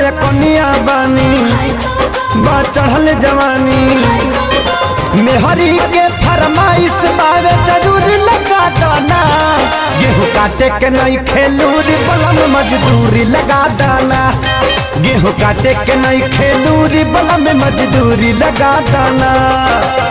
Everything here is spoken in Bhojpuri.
कनिया बानी बा चढ़ल जवानी मेहरी के फरमाइश बावे जरूर लगा दाना गेहूं काटे के नहीं खेलूरी बलम मजदूरी लगा दाना गेहूं काटे के नहीं खेलूरी बलम मजदूरी लगा दाना